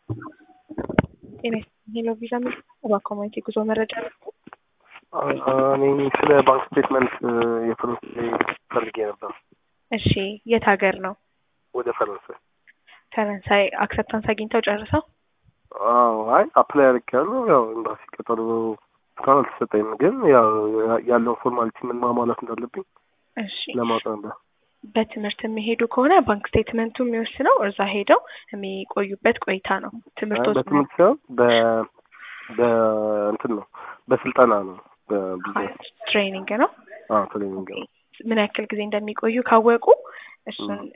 ጤና ሄሎ ቪዛ ሚ በኮሚኒቲ ጉዞ መረጃ እኔ ስለ ባንክ ስቴትመንት የፈረንሳይ ፈልጌ ነበር። እሺ የት ሀገር ነው? ወደ ፈረንሳይ። ፈረንሳይ አክሰፕታንስ አግኝተው ጨርሰው? አዎ አይ አፕላይ አድርጌያለሁ። ያው ኤምባሲ ቀጠሮ እስካሁን አልተሰጠኝም፣ ግን ያው ያለውን ፎርማሊቲ ምን ማሟላት እንዳለብኝ እሺ ለማወቅ ነበር። በትምህርት የሚሄዱ ከሆነ ባንክ ስቴትመንቱ የሚወስነው እዛ ሄደው የሚቆዩበት ቆይታ ነው። ትምህርት አይ በትምህርት ሳይሆን በ በእንትን ነው በስልጠና ነው በቢዝነስ ትሬኒንግ ነው። አዎ ትሬኒንግ ነው። ምን ያክል ጊዜ እንደሚቆዩ ካወቁ እሱን